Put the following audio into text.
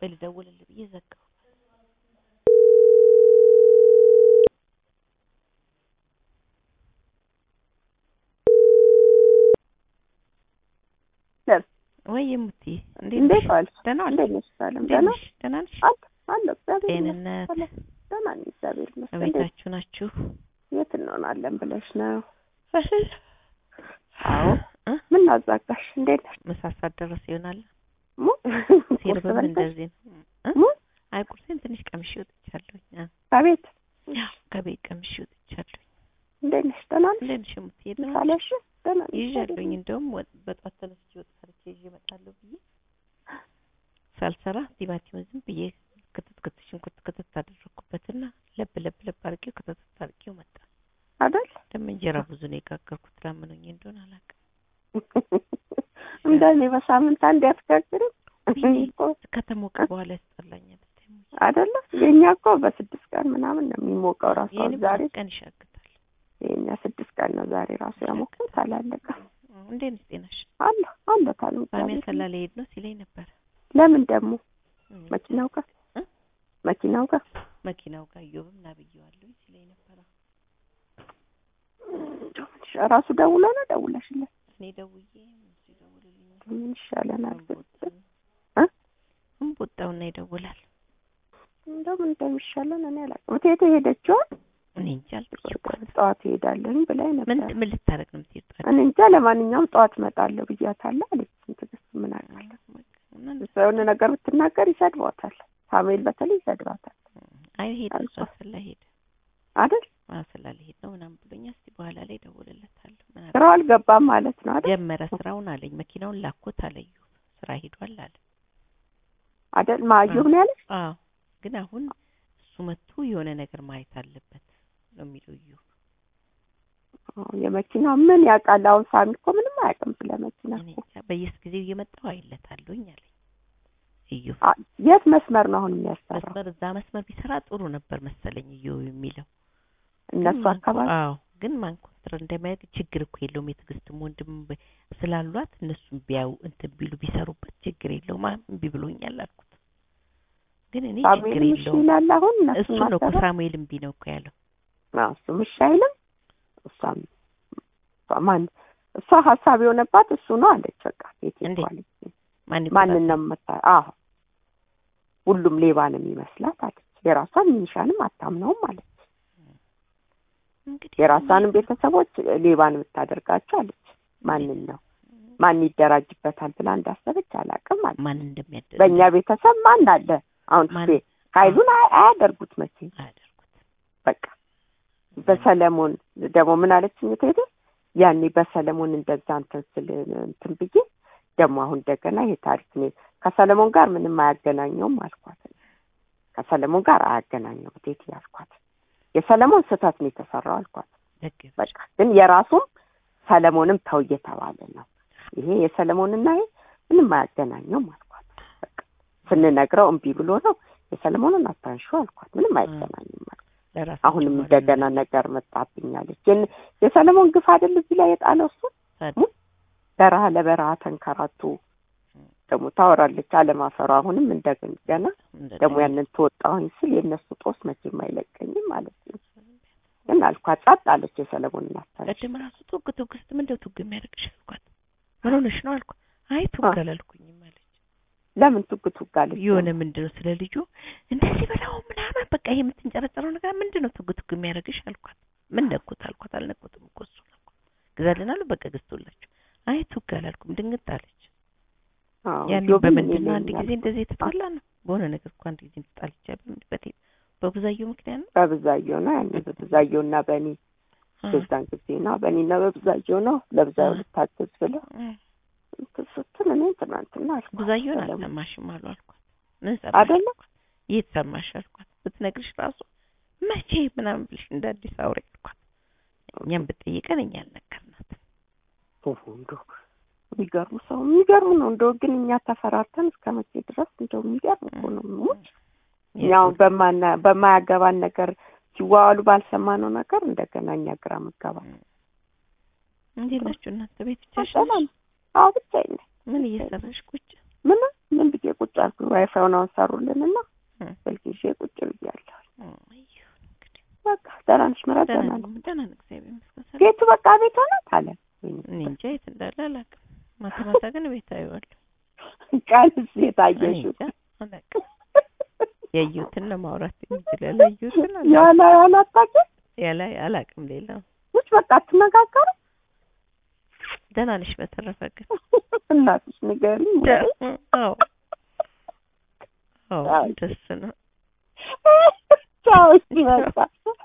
ቆይ ልደውልልህ ብዬ ዘጋሁ። ወይ የሙትዬ እንዴት እንዴት ነሽ? ዋልሽ? ደህና ዋልሽ? እንዴት ነሽ? ሰላም እንዴት ደህና ነሽ? ደህና ነሽ? አለ አለ እግዚአብሔር ጤንነት ይመስገን። ደህና ነኝ እግዚአብሔር ይመስገን። እንዴት እቤታችሁ ናችሁ? የት እንሆናለን ብለሽ ነው? አዎ እ? ምን አዛጋሽ? እንዴት ነሽ? ምሳ ሰዓት ደረሰ ይሆናል። ሙ ሲርብም በልተሽ? እንደዚህ ነው። እ? ሙ አይ ቁርሴን ትንሽ ቀምሼ ወጥቻለሁኝ። አ፣ ከቤት ከቤት ቀምሼ ወጥቻለሁኝ። እንዴት ነሽ? ደህና ነሽ? እንዴት ነሽ የሙትዬ? ደህና ነሽ? ምሳሌሽ ደህና ነሽ? ይዣለሁኝ እንደውም ወጥ በጧት ተነስቼ ወጥ ሰርቼ ይዤ እመጣለሁ ብዬ ሳልሰራ ቲማቲሙን ዝም ብዬ ክትት ክትት ሽንኩርት ክትት አደረኩበትና ለብ ለብ ለብ አድርጌው ክትት አድርጌው መጣ። አይደል? ደግሞ እንጀራ ብዙ ነው የጋገርኩት። ላመኑኝ እንደሆነ አላውቅም። እንደኔ በሳምንት አንድ ያስጋግርም ወይኔ ከተሞቀ በኋላ ያስጠላኛል። አይደለ? የኛ እኮ በስድስት ቀን ምናምን ነው የሚሞቀው ራሱ። ይሄን ዛሬ ቀን ይሻግታል። የኛ ስድስት ቀን ነው ዛሬ ራሱ ያሞቁት አላለቀም። እንዴት ነሽ? ጤናሽ? አለ አለ ታሉ ሳሚ ያሰላ ልሄድ ነው ሲለኝ ነበር። ለምን ደግሞ እም፣ መኪናው ጋር እ? መኪናው ጋር መኪናው ጋር እዮብም ና ብዬዋለሁ ሲለኝ ነበረ። ራሱ ደውሎ ነው ደውለሽለት እኔ ደውዬ እሱ ይደውልልኝ ምን ይሻለናል? እ? እ? እምቦጣውና ይደውላል። እንደምን እንደሚሻለን እኔ አላውቅም። እቴቴ ሄደችው እኔ እንጃ አልጠየኳትም። ጠዋት ሄዳለኝ ብላኝ ምን ነበር። ምን ልታረግ ነው የምትሄድ? ጠዋት? እኔ እንጃ ለማንኛውም ጠዋት እመጣለሁ ብያታለሁ አለች። ትዕግስት ምን አውቃለሁ። እና እሷ የሆነ ነገር ብትናገር ይሰድቧታል። ሳሙኤል በተለይ ይሰድባታል አይ ሄደ እሱ አልኳት። አሰላ ሄደ አይደል? አሰላ ልሄድ ነው ምናምን ብሎኛል። እስቲ በኋላ ላይ እደውልለታለሁ። ምን አለ ስራው አልገባም ማለት ነው አይደል? ጀመረ ስራውን አለኝ። መኪናውን ላኮት አለዩ ስራ ሄዷል አለ። አይደል? ማየሁ ነው ያለች። አዎ ግን አሁን እሱ መጥቶ የሆነ ነገር ማየት አለበት ነው የሚለው እዩ። አዎ፣ የመኪናው ምን ያውቃል? አሁን ሳሚ እኮ ምንም አያውቅም ስለ መኪና እኔ እኮ። እንጃ በየጊዜው እየመጣሁ አይለታለሁኝ አለኝ እዩ። አ- የት መስመር ነው አሁን የሚያሰራው? መስመር እዛ መስመር ቢሰራ ጥሩ ነበር መሰለኝ እዩ የሚለው እነሱ ግን ማን- አካባቢ አዎ ግን ማን ኮንትራት እንደሚያደርግ ችግር እኮ የለውም። የትዕግስትም ወንድም በ- ስላሏት እነሱም ቢያዩ እንትን ቢሉ ቢሰሩበት ችግር የለውም። አ- እምቢ ብሎኛል አልኩት። ግን እኔ ችግር ሳሙኤል እሺ የለውም ይላል። አሁን እነሱ እሱ ነው እኮ ማሰራ ሳሙኤል እምቢ ነው እኮ ያለው። አዎ፣ እሱም እሺ አይልም። እሷም እሷ ማን እሷ ሀሳብ የሆነባት እሱ ነው አለች። በቃ ቤት እንዴት? አለች። ማን ማንን ነው መታ? አዎ ሁሉም ሌባ ነው የሚመስላት አለች። የራሷን ሚኒሻንም አታምነውም አለች። እንግዲህ የራሷንም ቤተሰቦች ሌባን የምታደርጋቸው አለች። ማንን ነው ማን ይደራጅበታል ብላ እንዳሰበች አላውቅም አለች። ማን እንደሚያደርግ በእኛ ቤተሰብ ማን አለ አሁን ማን? ፌ ኃይሉን አያ- አያደርጉት መቼ አያደርጉት በቃ በሰለሞን ደግሞ ምን አለችኝ ትሄደ ያኔ በሰለሞን እንደዛ እንትን ስል እንትን ብዬ ደግሞ አሁን እንደገና ይሄ ታሪክ ነው ከሰለሞን ጋር ምንም አያገናኘውም አልኳት። ከሰለሞን ጋር አያገናኘውም ቴቴ አልኳት። የሰለሞን ስህተት ነው የተሰራው አልኳት። ደግ በቃ ግን የራሱም ሰለሞንም ተው እየተባለ ነው። ይሄ የሰለሞንና ይሄ ምንም አያገናኘውም አልኳት። በቃ ስንነግረው እምቢ ብሎ ነው የሰለሞንን አታንሹ አልኳት። ምንም አይገናኝም አልኳት። ለራሱ አሁንም እንደገና ነገር መጣብኛለች። የን- የሰለሞን ግፍ አይደል እዚህ ላይ የጣለው እሱ በረሃ ለበረሃ ተንከራቱ ደግሞ ታወራለች አለማፈሯ። አሁንም እንደገና ደግሞ ያንን ትወጣሁኝ ስል የእነሱ ጦስ መቼም አይለቀኝም ማለት ነው። ግን አልኳት ጸጥ አለች። የሰለሞን እናታለች ቅድም ራሱ ቱግ ቱግ ስትል ምንድነው ቱግ የሚያደርግሽ አልኳት። ምን ሆነሽ ነው አልኳት። አይ ቱግ አ- አላልኩኝም አለች። ለምን ቱግ ቱግ አለች? የሆነ ምንድነው ስለ ልጁ እንደዚህ በላው ምናምን በቃ ይሄ የምትንጨረጨረው ነገር ምንድነው ቱግ ቱግ የሚያደርግሽ አልኳት። ምን ነኩት አልኳት። አልነኩትም እኮ እሱ አልኳት። ግዛልናሉ በቃ ገዝቶላችሁ። አይ ቱግ አላልኩም ድንግጥ አለች። አዎ፣ ያኔ ጆብን በምንድን ነው እኔ አንድ ነኝ ጊዜ ያልኩት። እንደዚህ የተጣላ ነው በሆነ ነገር እኮ አንድ ጊዜ ተጣልቻለሁ። በቴ በብዛየው ምክንያት ነው። በብዛየው ነው ያኔ በብዛየው እና በእኔ አ- የዛን ጊዜ ነው በእኔና በብዛየው ነው ለብዛየው አ- ልታገዝ ብለው አ- እንትን ስትል እኔ ትናንትና አልኳት ብዙአየውን ሰለሞን አልሰማሽም አሉ አልኳት። ምን ሰማሽ አይደለ አልኳት። የት ሰማሽ አልኳት። ብትነግርሽ ራሱ መቼ ምናምን ብልሽ እንደ አዲስ አውሪ አልኳት። እኛም ብጠይቀን እኛ አልነገርናትም። ኦሆ እንደው የሚገርሙ ሰው የሚገርሙ ነው። እንደው ግን እኛ ተፈራርተን እስከ መቼ ድረስ እንደው የሚገርም እኮ ነው። ሙች እኛውን በማና በማያገባን ነገር ሲዋዋሉ ባልሰማነው ነገር እንደገና እኛ ግራ መጋባት እንዴት ናችሁ እናንተ ቤት ብቻሽ ሰላም። አዎ ብቻዬን ነኝ። ምን እየሰራሽ ቁጭ ምን ምን ብዬ ቁጭ አልኩ። ዋይፋዩን አሁን ሰሩልንና እም፣ ስልክ ይዤ ቁጭ ብያለሁ። እም፣ ይሁን እንግዲህ በቃ ደህና ነሽ ምራት? ደህና ደህና ነኝ ነኝ። ደህና ነኝ እግዚአብሔር ይመስገን ሰላም ቤቱ በቃ ቤት ሆናት አለ። እኔ እንጃ የት እንዳለ አላውቅም ማታ ማታ ግን ቤት አየዋለሁ ቃልስ እኔ የታየሽው እንጃ አላውቅም ያየሁትን ለማውራት የሚችል ያላየሁትን አላውቅም ያላ ያላታውቂም ያላ አላውቅም ሌላ ውጭ በቃ አትነጋገሩ። ደህና ነሽ በተረፈ ግን እናትሽ ንገሪኝ። አዎ አዎ አይ። ደስ ነው ቻው እሺ በቃ